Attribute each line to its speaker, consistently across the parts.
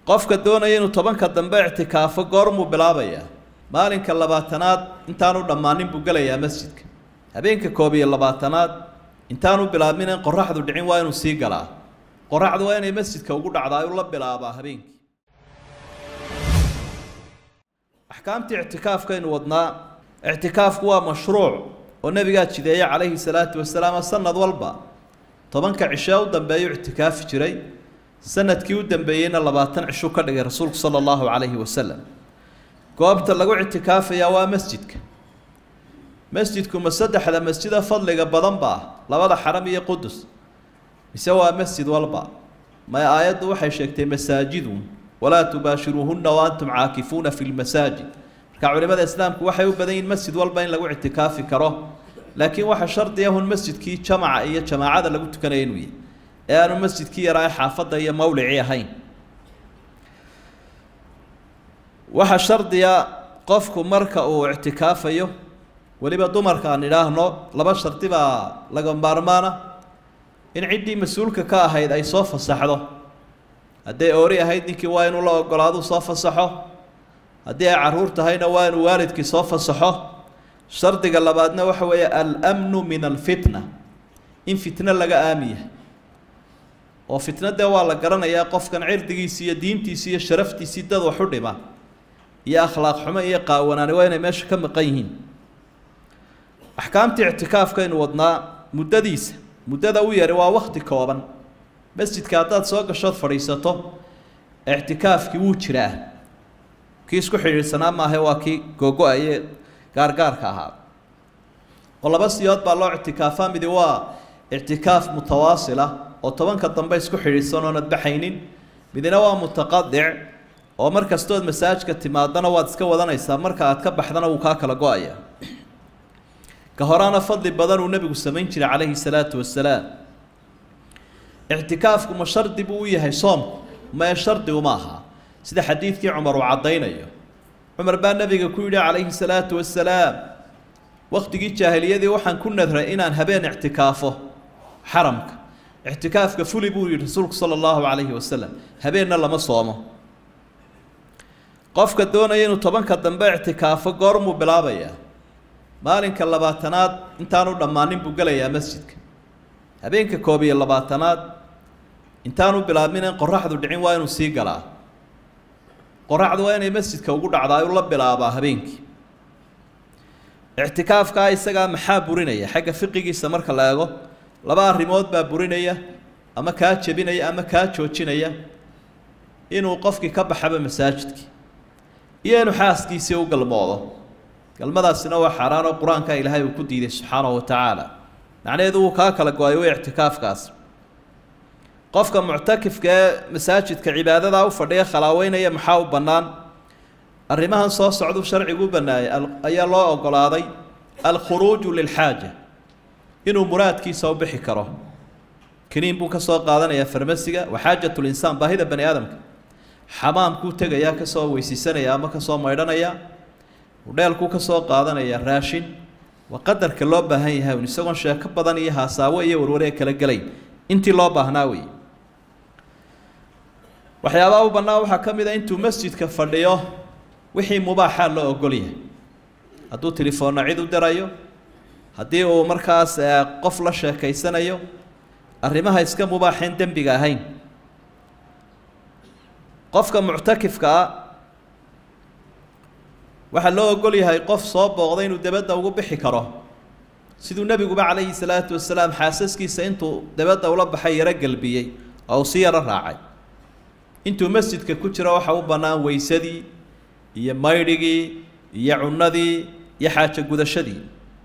Speaker 1: qofka doonaya inuu tobanka dambe ictikaafo goormuu bilaabayaa maalinka labaatanaad intaanu dhammaanin buu gelayaa masjidka habeenka koob iyo labaatanaad intaanu bilaabmin in qoraxdu dhicin waa inuu sii galaa qoraxdu waa inay masjidka ugu dhacdaa u la bilaabaa habeenkii axkaamtii ictikaafkaynu wadnaa ictikaafku waa mashruuc oo nebigaa jideeye calayhi salaatu wasalaam sanad walba tobanka cishee u dambeeyuu ictikaafi jiray sanadkii u dambeeyeyna labaatan cishuu ka dhigay rasuulku sala allahu calayhi wasalam goobta lagu ictikaafayaa waa masjidka masjidku ma saddexda masjida fadliga badan baa labada xaram iyo qudus mise waa masjid walba may aayaddu waxay sheegtay masaajidun walaa tubaashiruuhunna wa antum caakifuuna fi lmasaajid marka culimada islaamku waxay u badan yihin masjid walba in lagu ictikaafi karo laakiin waxa shardiya hun masjidkii jamaca iyo jamaacada lagu tukanaya inuu yahay ee aanu masjidkii yaraa ee xaafadda iyo mawlicii ahayn waxaa shardiya qofku marka uu ictikaafayo weliba dumarka aan idhaahno laba shardi baa laga maarmaana in ciddii mas-uulka ka ahayd ay soo fasaxdo hadday oori ahayd ninkii waa inuu la ogolaaduu soo fasaxo haddii ay carruur tahayna waa inuu waalidkii soo fasaxo shardiga labaadna waxa weeye almnu min alfitna in fitno laga aamiya oo fitna dee waa la garanayaa qofkan cirdigiisi iyo diintiisi iyo sharaftiisii dad wax u dhima iyo akhlaaq xumo iyo qaawanaani waa inay meesha ka maqan yihiin axkaamtii ictikaafkaynu wadnaa muddadiisa muddada u yari waa wakti kooban masjidka haddaad soo gashood fadhiisato ictikaafkii wuu jiraa kii isku xidhiidhsanaa maahe waa kii googo-aye gaargaarka ahaa oo laba siyood baa loo ictikaafaa midi waa ictikaaf mutawaasila oo tobanka dambe isku xidhiidhsan oonad baxaynin midina waa mutaqadic oo mar kastood masaajka timaadana waad iska wadanaysaa marka aad ka baxdana wuu kaa kala go-aya ka horaana fadli badan uu nebigu samayn jiray calayhi salaatu wasalaam ictikaafku ma shardi buu u yahay soomku mae shardi uma aha sida xadiidkii cumar uu caddaynayo cumar baa nebiga ku yidhi calayhi salaatu wasalaam wakhtigii jaahiliyadii waxaan ku nadray inaan habeen ictikaafo xaramka ictikaafka fuli buu yihi rasuulku sala allahu calayhi wasalam habeenna lama soomo qofka doonaya inuu tobanka dambe ictikaafo goormuu bilaabayaa maalinka labaatanaad intaanu dhammaanin buu gelayaa masjidka habeenka koob iyo labaatanaad intaanu bilaabmin in qoraxdu dhicin waa inuu sii galaa qoraxdu waa inay masjidka ugu dhacdaa u la bilaabaa habeenkii ictikaafkaa isagaa maxaa burinaya xagga fiqigiisa marka la eego laba arrimood baa burinaya ama kaa jebinaya ama kaa joojinaya inuu qofkii ka baxaba masaajidkii iyo inuu xaaskiisii u galmoodo galmadaasina waa xaaraan oo qur-aanka ilaahay uu ku diiday subxaanahu wa tacaala macnaheedu wuu kaa kala go-ay way ictikaafkaas qofka muctakifka ee masaajidka cibaadadaa u fadhiya khalaaweynaya maxaa u bannaan arrimahan soo socduu sharcigu u bannaayay ayaa loo ogolaaday alkhuruuju lilxaaja inuu muraadkiisa u bixi karo kaniin buu ka soo qaadanayaa farmasiga wa xaajat linsaan baahida bani aadamka xamaamkuu tegayaa kasoo weysiisanaya ama kasoo maydhanaya udheelkuu ka soo qaadanaya raashin waa qadarka loo baahan yahay un isagoon sheeko badan iyo haasaawo iyo warwaree kala gelayn intii loo baahnaa wey waxyaabaha u bannaan waxaa ka mid a intuu masjidka fadhiyo wixii mubaaxaa loo ogol yahay hadduu telefoonna cid u dirayo haddii uu markaas qof la sheekaysanayo arrimaha iska mubaaxeen dembiga ahayn qofka muctakifka ah waxaa loo ogol yahay qof soo booqday inuu debadda ugu bixi karo siduu nebiguba calayhi salaatu wasalaam xaasaskiisa intuu debadda ula baxay yaro gelbiyey oo uu si yaro raacay intuu masjidka ku jiro waxa u bannaan weysadii iyo maydhigii iyo cunnadii iyo xaajo gudashadii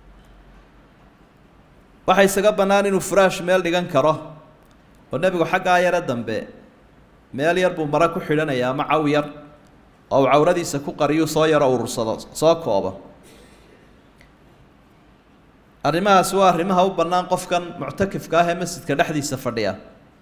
Speaker 1: waxaa isaga bannaan inuu furaash meel dhigan karo oo nebigu xaggaa yare dambe meel yar buu mare ku xidhanaya ama caw yar oo uu cawradiisa ku qariyuu soo yaro urursado soo koobo arrimahaasi waa arrimaha u bannaan qofkan muctakifka ah ee masjidka dhexdiisa fadhiya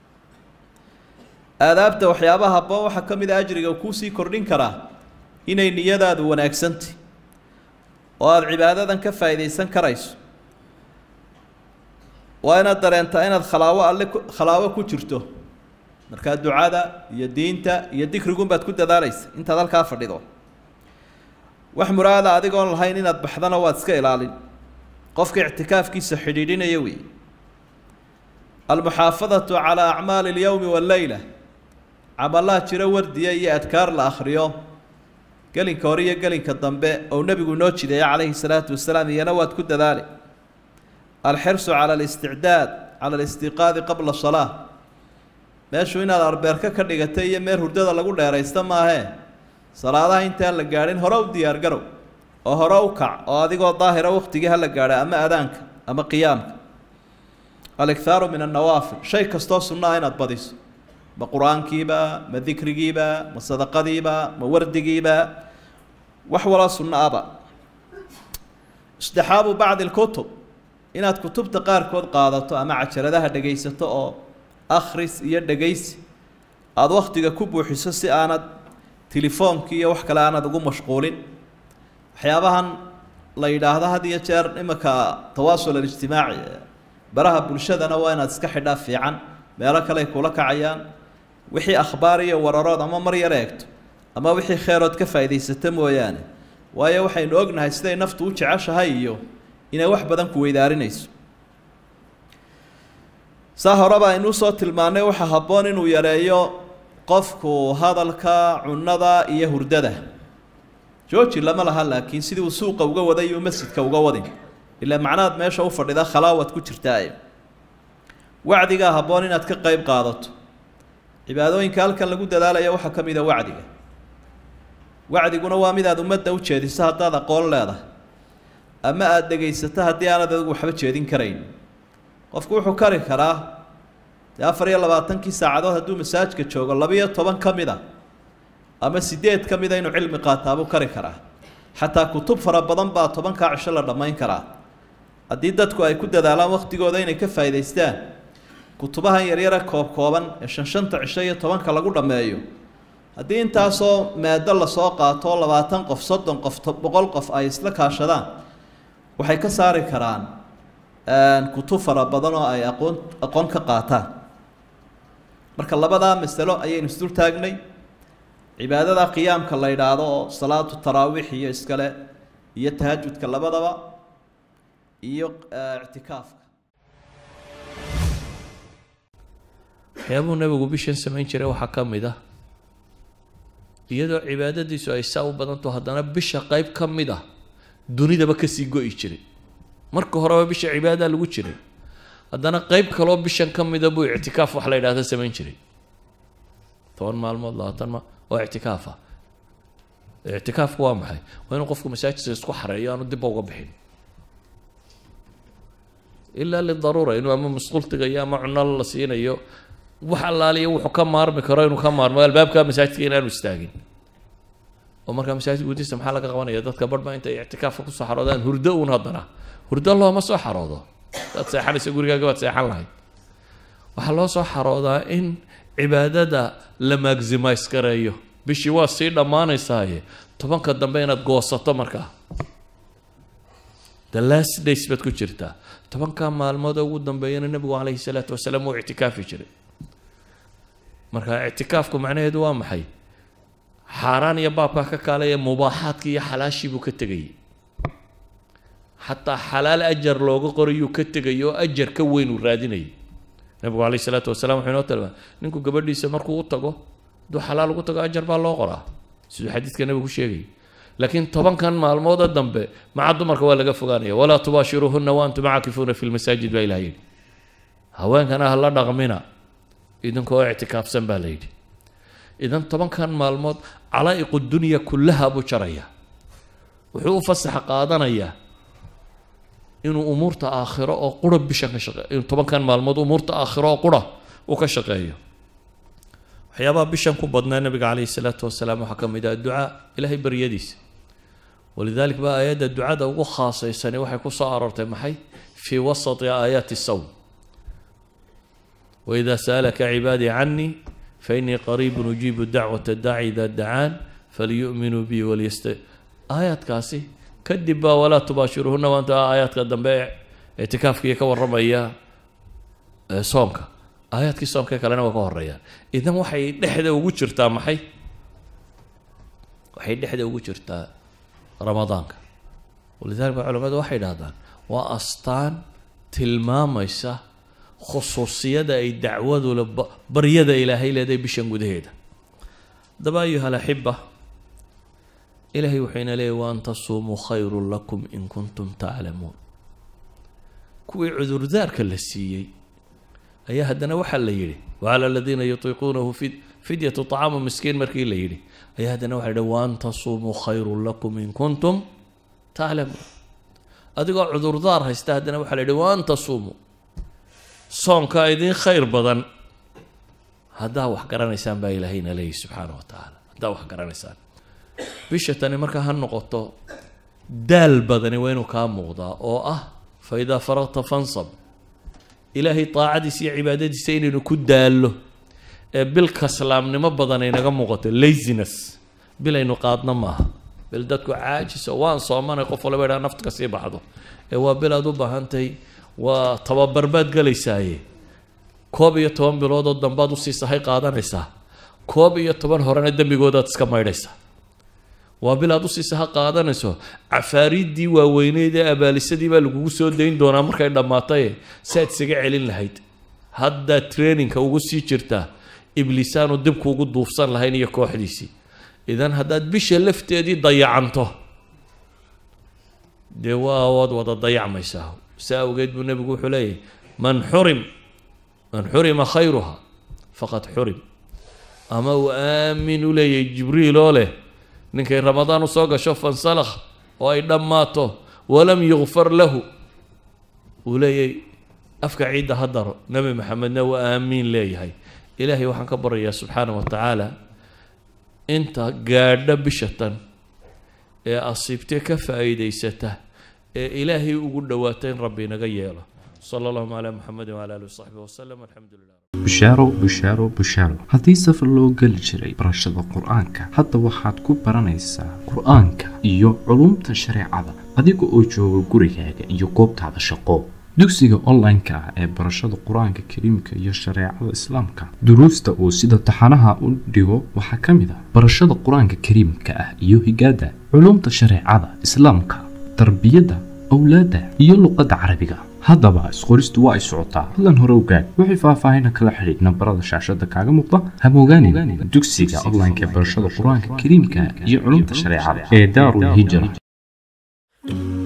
Speaker 1: aadaabta waxyaabaha habboon waxaa ka mid a ajriga kuusii kordhin karaa inay niyadaadu wanaagsantay oo aada cibaadadan ka faa'iidaysan karayso waa inaad dareentaa inaad khalaawo alle ku khalaawo ku jirto markaa ducada iyo diinta iyo dikrigun baad ku dadaalaysa intaad halkaa fadhido wax muraada adigoon lahayn inaad baxdana waad iska ilaalin qofka ictikaafkiisa xidhiidhinaya wey almuxaafadatu calaa acmaali اlyowmi walleyla camalaha jiro wardiya iyo adkaar la akhriyo gelinka hore iyo gelinka dambe ou nebigu noo jideeya calayhi salaatu wasalaam iyana waad ku dadaali alxirsu cala alisticdaad cala alistiqaadi qabla salaa meeshu inaad arbeerka ka dhigatay iyo meel hurdada lagu dheeraysta maahee salaadaha intaan la gaadhin hore u diyaargarow oo hore u kac oo adigoo daahira wakhtigii hala gaadha ama adaanka ama qiyaamka alikhaaru min annawaafil shay kastoo sunno ah inaad badiso ma qur-aankiiba ma dikrigiiba ma sadaqadiiba ma wardigiiba wax waloo sunno aba istixaabu bacdi lkutub inaad kutubta qaarkood qaadato ama cajaladaha dhegaysato oo akhris iyo dhegaysi aada wakhtiga ku buuxiso si aanad tilefoonkii iyo wax kale aanad ugu mashquulin waxyaabahan la yidhaahdo had iyo jeer iminka tawaasul alijtimaaci baraha bulshadana waa inaad iska xidhaa fiican meelo kale ay kula kacayaan wixii akhbaar iyo wararood ama mar yar eegto ama wixii kheyrood ka faa'iidaysato mooyaane waayo waxaynu ognahay siday naftu u jeceshahay iyo inay wax badan ku weydaarinayso saa horeba aynuu soo tilmaannay waxaa habboon inuu yareeyo qofku hadalka cunnada iyo hurdada jooji lama laha laakiin sidii uu suuqa uga waday iyo masjidka uga wadin ilaa macnaad meesha u fadhida khalaawad ku jirtaaye wacdigaa habboon inaad ka qayb qaadato cibaadooyinka halkan lagu dadaalaya waxaa ka mida wacdiga wacdiguna waa midaad ummadda u jeediso haddaad aqoon leedahay ama aada dhegaysato haddii aanad adigu waxba jeedin karayn qofku wuxuu kari karaa dee afar iyo labaatankii saacadood hadduu masaajka joogo labiyo toban ka mid a ama sideed ka mida inuu cilmi qaataabuu kari karaa xataa kutub fara badan baa tobankaa cisho la dhammayn karaa haddii dadku ay ku dadaalaan wakhtigooda inay ka faa'idaystaan kutubahan yaryara koob kooban ee shan shanta cisho iyo tobanka lagu dhammeeyo haddii intaasoo maado lasoo qaato labaatan qof soddon qof boqol qof ay isla kaashadaan waxay ka saari karaan kutub fara badan oo ay aqoon aqoon ka qaataan marka labadaa masalo ayaynu isdul taagnay cibaadada qiyaamka la yidhaahdo oo salaatu taraawiix iyo iskale iyo tahajudka labadaba iyo ictikaafka
Speaker 2: waxyaabuu nabigu bishan samayn jiray waxaa ka mid ah iyadoo cibaadadiisu ay saa u badanto haddana bisha qeyb ka mid ah dunidaba kasii go-i jiray marka horeba bisha cibaadadaa lagu jiray haddana qeyb kaloo bishan ka mida buu ictikaaf wax la yidhahda samayn jiray toban maalmood labaatan ma waa ictikaafa ictikaafku waa maxay waa inuu qofku masaajidka isku xareeyo aanu dibba uga bixin ilaa lidaruura inuu ama musqultigayo ama cuno la siinayo wax allaaliya wuxuu ka maarmi karo inuu ka maarmo albaabka masaajidka inaanu istaagin oo markaa masaajid gudihiisa maxaa laga qabanaya dadka barhba intay ictikaafka kusoo xaroodaan hurdo uun haddana hurdo looma soo xaroodo hadaad seexanaysa gurigaaga baad seexan lahayd waxaa loo soo xaroodaa in cibaadada la maximize gareeyo bishii waa sii dhammaanaysaaye tobanka dambe inaad goosato markaa the last days baad ku jirtaa tobankaa maalmood ugu dambeeyana nebigu calayhi salaatu wasalaam wuu ictikaafi jiray marka ictikaafku macnaheedu waa maxay xaaraan iyo baabkaa ka kaalaya mubaaxaadkii iyo xalaashii buu ka tegayay xataa xalaal ajar looga qorayuu ka tegay oo ajar ka weyn uu raadinayay nabigu calayhi salaatu wasalaam wuxuu inoo tilmaamay ninku gabadhiisa markuu u tago hadduu xalaal ugu tago ajar baa loo qoraa siduu xadiidka nabigu sheegayay laakiin tobankan maalmooda dambe maca dumarka waa laga fogaanaya walaa tubaashiruuhuna wa antum caakifuuna fi lmasaajid baa ilaha yidhi haweenkana ha la dhaqmina idinkoo ictikaafsan baa la yidhi idan tobankan maalmood calaa'iqu dunya kullaha buu jaraya wuxuu u fasaxa qaadanayaa inuu umuurta aakhiro oo qura bishan ka shaqeeyo inuu tobankan maalmood umuurta aakhiro oo qura uu ka shaqeeyo waxyaabaha bishan ku badnaa nabiga calayhi salaatu wasalaam waxaa ka mid ah ducaa ilaahay baryadiisa walidalik baa aayadda ducada ugu khaasaysani waxay ku soo aroortay maxay fii wasati aayaati sawm waidaa sa'alaka cibaadii canii fainii qariibun ujiibu dacwata daaci idaa dacaan faliyu'minuu bi waliyasta aayaadkaasi kadib baa walaa tubaashiruhuna waanta aayaadka dambe ictikaafkiiyo ka warramaya soomka aayaadkii soomka kalena waa ka horeeyaan idan waxay dhexda ugu jirtaa maxay waxay dhexda ugu jirtaa ramadaanka walidaalika culamadu waxay dhahdaan waa astaan tilmaamaysa khusuusiyada ay dacwadule baryada ilaahay leedahay bishan gudaheeda haddaba ayuha alaxiba ilaahay wuxuu ina leeyay waan tasuumuu khayrun lakum in kuntum taclamuun kuwii cudurdaarka la siiyey ayaa haddana waxaa la yidhi wacala aladiina yutiiquunahu fi fidyatu طacaamu miskiin markii la yidhi ayaa haddana waxa yidhi waan tasuumuu khayrun lakum in kuntum taclamuun adigoo cudurdaar haysta haddana waxaa la yidhi waan tasuumuu soonkaa idiin khayr badan haddaa wax garanaysaan baa ilaahayna leeyahy subxaana wa tacaala haddaa wax garanaysaan bisha tani markaa ha noqoto daal badani waa inuu kaa muuqdaa oo ah fa idaa faraqta fansab ilaahay daacadiisa iyo cibaadadiisa inaynu ku daallo ee bil kaslaamnimo badan ay naga muuqato laziness bil aynu qaadno maaha bil dadku caajiso waan soomanay qof walba idhaa nafta ka sii baxdo ee waa bil aad u baahantahay waa tababar baad galaysaaye koob iyo toban biloodoo dambaad usii sahay qaadanaysaa koob iyo toban horena dembigoodaad iska maydhaysaa waa bil aad usii saha qaadanayso cafaariiddii waaweyneyd ee abaalisadii baa lagugu soo dayn doonaa markay dhammaataye si aad isaga celin lahayd haddaad traininka ugu sii jirtaa ibliisaanu dibkuugu duufsan lahayn iyo kooxdiisii idan haddaad bisha lafteedii dayacanto dee waa waad wada dayacmaysaa saa awgeed buu nebigu wuxuu leeyahy man xurim man xurima khayruha faqad xurim ama uu aamin u leeyahay jibriil oo leh ninkay ramadaan usoo gasho fansalakh oo ay dhammaato walam yukfar lahu uu leeyahay afka ciidda ha daro nebi maxamedna waa aamiin leeyahay ilaahay waxaan ka baryayaa subxaana wa tacaala inta gaadha bishatan ee asiibtee ka faa'iidaysata ee ilaahay ugu dhowaata in rabbi inaga yeelo sala allahuma calaa muxamedin wcala alihi wasaxbihi wasalam alxamdu lilah
Speaker 3: bushaaro bushaaro bushaaro haddii safar loo geli jiray barashada qur-aanka hadda waxaad ku baranaysaa qur-aanka iyo culumta shareecada adiga oo jooga gurigaaga iyo goobtaada shaqo dugsiga online-ka ah ee barashada qur-aanka kariimka iyo shareecada islaamka duruusta uu sida taxanaha u dhigo waxaa ka mid ah barashada qur-aanka kariimka ah iyo higaada culumta shareecada islaamka tarbiyadda awlaadda iyo luqadda carabiga haddaba isqoristu waa ay socotaa hadlan hore ogaad wixii faahfaahina kala xidhiid nambarada shaashada kaaga muuqda hamogaanin dugsiga online-ka ee barashada qur-aanka kariimka iyo culumta shareecada ee daarul hijra